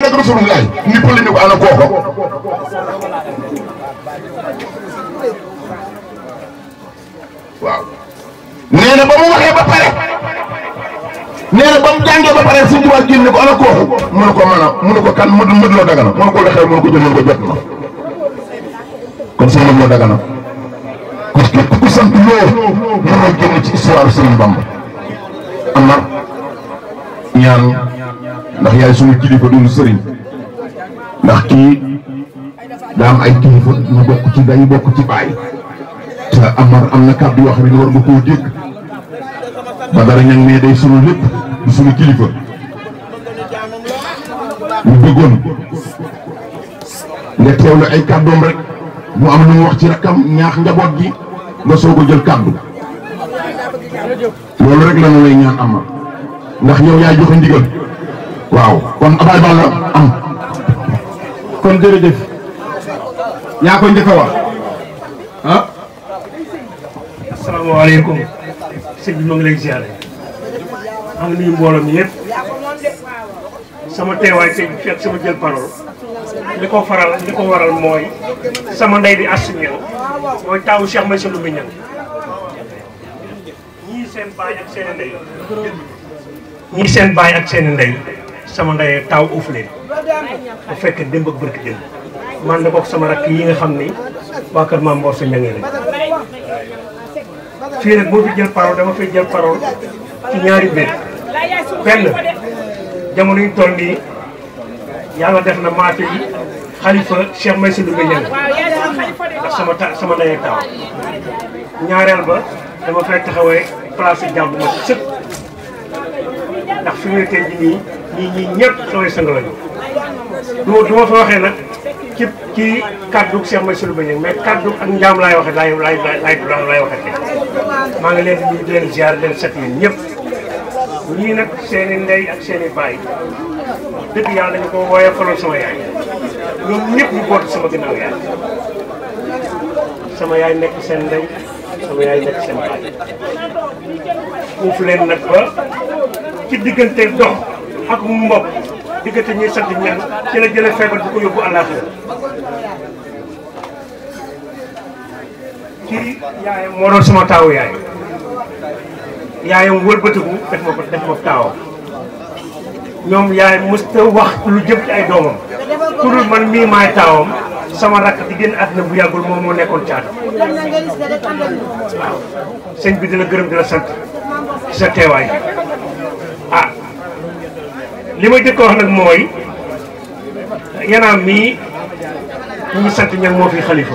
ak rasulullah ni pëli ni ko ana kooko waaw nee na ba mu waxee ba pare nee na ba mu jàngee ba pare suñu tubaab génn ko ana kooku mu ne ko mën a mu ne ko kan mëd mëd loo dagana mu ne ko lexee mu ne ko jël mu ne ko jot na kon sëñ mëd loo dagana ku képp ku sant loo mënoo génn ci histoire Sëriñ Bamba Amar ñaan ndax yaay suñu kilifa duñu sëriñ ndax kii daa am ay kilifa ñu bokk ci dañu bokk ci baay te Amar am na kàddu yoo xam ne war nga koo dégg ba dara ñang ne day sunu lépp di sunu kilifa ñu bëggoon nga teewlu ay kàddoom rek mu am lu mu wax ci rakkam ñaax njaboot gi nga soog a jël kàddu loolu rek la ñu lay ñaan Amar ndax yow yaay joxe ndigal waaw kon Abaye Balla am. kon jërëjëf yaa ko njëkk a wax ah. asalaamaaleykum sëñ bi ma ngi lay ziare maa ngi nuyu mbooloo mi yëpp sama teewaay tey fekk sama jël parole li ko faral li ko waral mooy sama ndey di Astou Niang mooy taawu Cheikh Maysa Ndoumbe Niang ñii seen baay ak seen ndey ñii seen baay ak seen ndey sama ndey taaw uuf leen bu fekkee démb ak bërki démb man na bokk sama rakk yi nga xam ni waa kër Maam Mor sa ñangee lañ fii nag boo fi jël parole dama fay jël parole ci ñaari mbir benn jamono yu toll nii yàlla def na maa fi xalifa Cheikh Maysa Ndoumbe Niang ndax sama ta sama ndey taaw ñaareel ba dama fay taxawee place jàmm ma ci sëpp ndax fi mu ne tey jii nii ñii ñii ñëpp samay sang lañu du du ma fa waxee nag ci ci kaddu Cheikh Maysa Ndoumbe Niang mais kaddu ak njaam laay waxee laay laay laay laay waxee tey maa ngi leen di nuyu di leen ziar leen set yéen ñëpp ñii nag seen i ndey ak seen i baay dëgg yàlla dañu ko wooyee faloon sama yaay ñoom ñëpp ñu bootu sama ginnaaw yaay sama yaay nekk seen ndey sama yaay nekk seen baay foofu leen nag ba ci diggante dox ak mbokk diggante ñuy sant ñan ci la jëlee feebar bu ko yóbbu àllaaxira kii yaayam moo doon sama taawu yaay yaayam wëlbatiku def ma ko def ma taawam ñoom yaay mësta wax lu jëm ci ay doomam ku dul man mii maay taawam sama rakk di génn àddina bu yàggul moom moo nekkoon caata waaw sëñ bi dina gërëm di la sant ci sa teewaay ah li may jëkk wax nag mooy yanaam mii ñu ngi sant ñan moo fi xalifa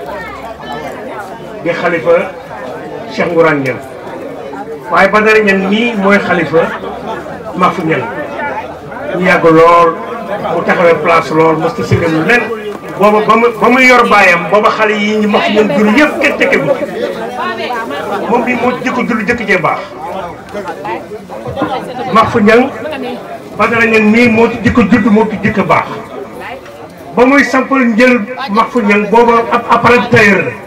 di xalifa Cheikh Ngourane Niang waaye Badara Niang mii mooy xalifa Mafou Niang ñu yàgg lool mu taxawee place lool mos ta sëgam lu nen booba ba mu ba muy yor baayam booba xale yi ñu Mafou Niang jur yëpp kenn tekke bu moom bi moo jëkk jur jëkk jee baax Mafou Niang Badara Niang mii moo ci jëkk judd moo ci jëkk baax ba muy sampal njël Mafou Niang booba ab appareil tailleur la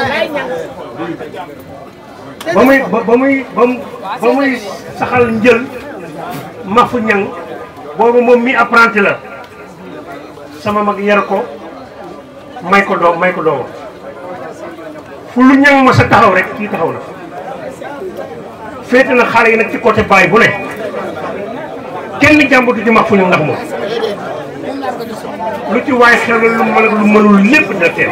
ba muy ba ba muy ba ba muy saxal njël Mafou Niang boobu moom mi apprenti la sama mag yar ko may ko doom may ko doomam fu lu ñang ma sa taxaw rek kii taxaw na féete na xale yi nag ci côté baay bu ne kenn jàmbatu ci Mafou Niang ndax moom lu ci waay xel lu mën ak lu mënul lépp dina teel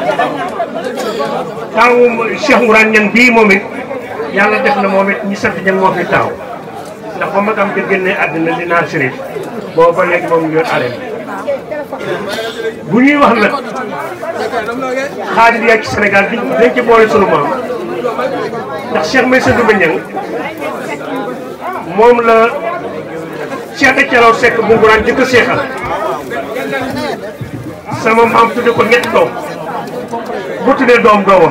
taawu Cheikh Ngourane Niang bii moom it yàlla def na moom it ñi sant ñan moo fi taaw ndax ba magam di génne àddina di naan sérif boobu ba léegi moom yor arène bu ñuy wax nag xaadir yaa ci Sénégal di dañ ci boole sunu maam ndax Cheikh Maysa Ndoumbe Niang moom la Cheikh de Thialaw Seck bu Ngourane jëkk a seexal sama maam tudde ko ñetti doom bu tuddee doom doomam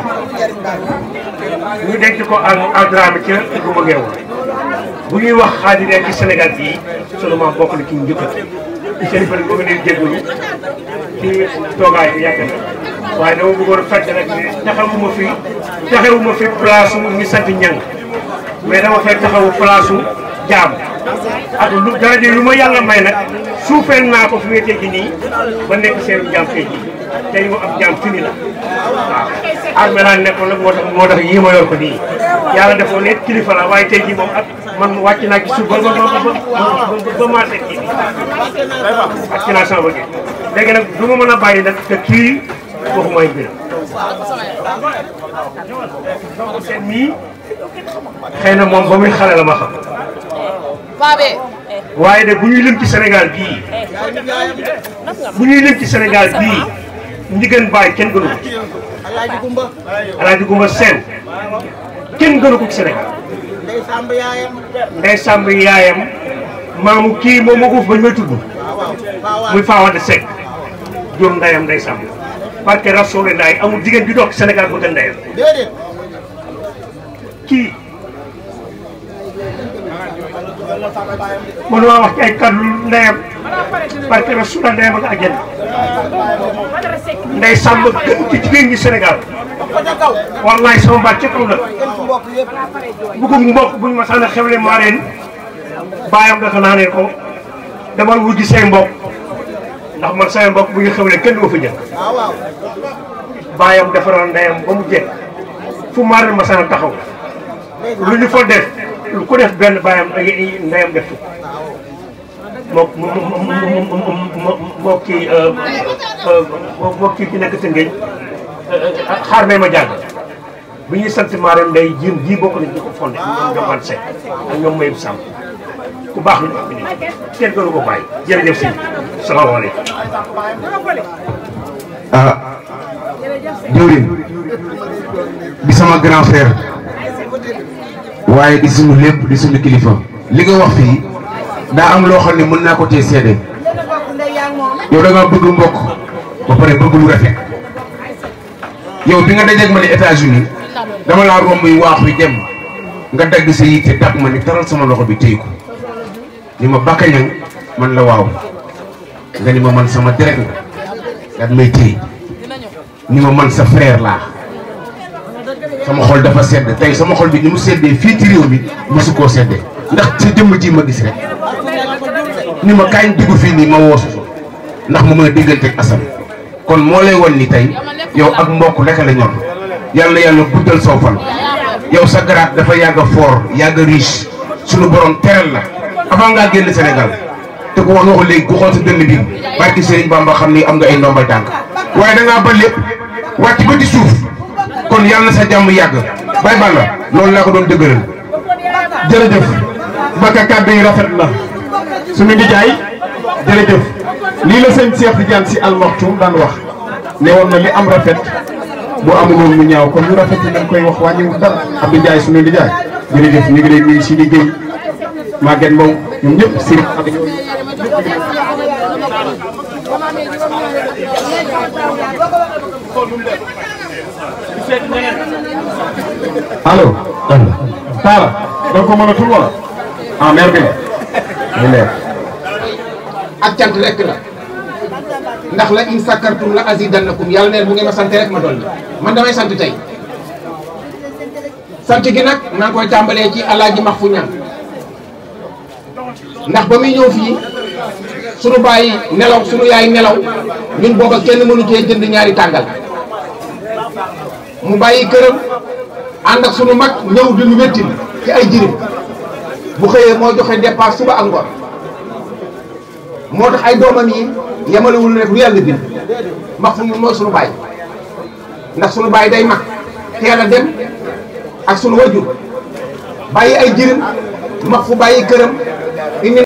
ñu denc ko ak aldrame ca Gouma Ngeew bu ñuy wax xaadiree ci Sénégal bii sunu maam bokk na ci njëkk seen bëri bëgg nañu jégalu ci toogaay bi yàgg na waaye dama bëggoon a fàtte rek ne taxawuma fi taxawuma fi place su ñu sant ñang mais dama fay taxawu place su jaam ak lu daraja lu ma yàlla may nag suufeel naa ko fi may tey jii nii ba nekk seen jaam tey jii tey mu ab jaam fini la waaw armée laa nekkoon nag moo tax moo tax yii ma yor ko nii yàlla defoon ne kilifa la waaye tey jii moom ak man wàcc naa ci suuf ba ba ba ba ba maa teg kii wàcc naa sama bëgg léegi nag du ma mën a bàyyi nag te kii waxuma ay mbiram seen mii xëy na moom ba muy xale la ma xam waaye de bu ñuy lim ci Sénégal bii bu ñuy lim ci Sénégal bii Ndiéguène Baye kenn gënu ko ci Alaaji Gumba Alaaji Gumba Sène kenn gënu ko ci Sénégal Ndey Samb yaayam Ndey Samb yaayam maamu kii moom ma uuf ba ñu may tudd waaw waaw Fawad muy Fawade Seck jur ndeyam Ndey Samb parce que Rasulullah amul jigéen bi doog Sénégal bëgg ndeyam déedéet kii mënuma wax ci ay kàddu ndeyam parce que Rasulullah ndeyam ak àjjana Ndey Samb gën ci jigéen ñi Sénégal ko ca kaw wallaay sama baat ca kaw la kenn fu mbokk yëpp bu ko mbokk buñ ma sànni xewle maa leen bàyyam dafa naa ne ko demal wujji say mbokk ndax man say mbokk bu ñu xewle kenn du ma fa jël waaw waaw bàyyam defaral ndeyam ba mu jekk fu maa leen ma sànni taxaw lu ñu fa def lu ko def benn bàyyam ay ndeyam def ko moo moo moo kii moo kii ki nekk Tëngéej xaar may ma jàng bi ñuy sant Marème Ndeye jiim ji bokk nañ ñu ko fondé ñoom Jokalante Seck ak ñoom Mayib Samb ku baax la ñu am nii kenn gënu ko bàyyi jërëjëf si salaamaaleykum. ah jëwriñ di sama grand frère waaye di suñu lépp di suñu kilifa li nga wax fii daa am loo xam ne mën naa ko cee seede yow da nga bëgg mbokk ba pare bëgg lu rafet yow bi nga dajeeg ma ne États-Unis dama laa romb yi waax wi dem nga dagg sa yitte dab ma ni taral sama loxo bi téy ko ni ma bakkañang man la waaw nga ni ma man sama deret nga daat may téy ni ma man sa frère laa sama xol dafa sedd tey sama xol bi ni mu seddee fii ci réew mi mosu koo seddee ndax sa jëmm ji ma gis rek ni ma kaay dugg fii nii ma woosu ndax mu mën a déggante ak Assane kon moo lay won ni tey yow ak mbokk rek la ñor yàlla yàlla guddal soo fan yow sa garaat dafa yàgg a fort yàgg a riche suñu borom teral la avant ngaa génn Sénégal te ku wax nga ko léegi ku xool sa dënn bi barki Serigne Bamba xam ni am nga ay ndombal tànk waaye da ngaa ba lépp wàcc ba ci suuf kon yàlla na sa jàmm yàgg bay balla loolu laa ko doon dëgëral jërëjëf Mbacke kàddu yi rafet na suñu nijaay jërëjëf lii la sëñ Cheikh Tidiane si almaxtum daan wax ne woon na li am rafet bu amul woon mu ñaaw kon lu rafet yi dañ koy wax wàññiwul dara Abdou Ndiaye suñu nijaay jërëjëf ñu ngi lay nuyu si liggéey Maguette Mbow ñoom ñëpp si ak ñoom allo Talla da nga ko mënatul wala ah mère bi la leer ak cant rek la ndax la in sakkartum la azidannakum yàlla neen bu ngeen ma sant rek ma dolli man damay sant tey sant gi nag maa ngi koy tàmbalee ci alaaji max fu ñan ndax ba muy ñëw fii sunu bàyyi nelaw sunu yaay nelaw ñun booba kenn mënu cee jënd ñaari tàngal mu bàyyi këram ànd ak sunu mag ñëw di ñu wettil ci ay jirim bu xëyee moo joxe dépense suba ak ngoon moo tax ay doomam yi yemalewul rek lu yàlla bind max fu ñun mooy sunu bàyyi ndax sunu bàyyi day mag teel a dem ak sunu wajur bàyyi ay jirim max fu bàyyi këram indi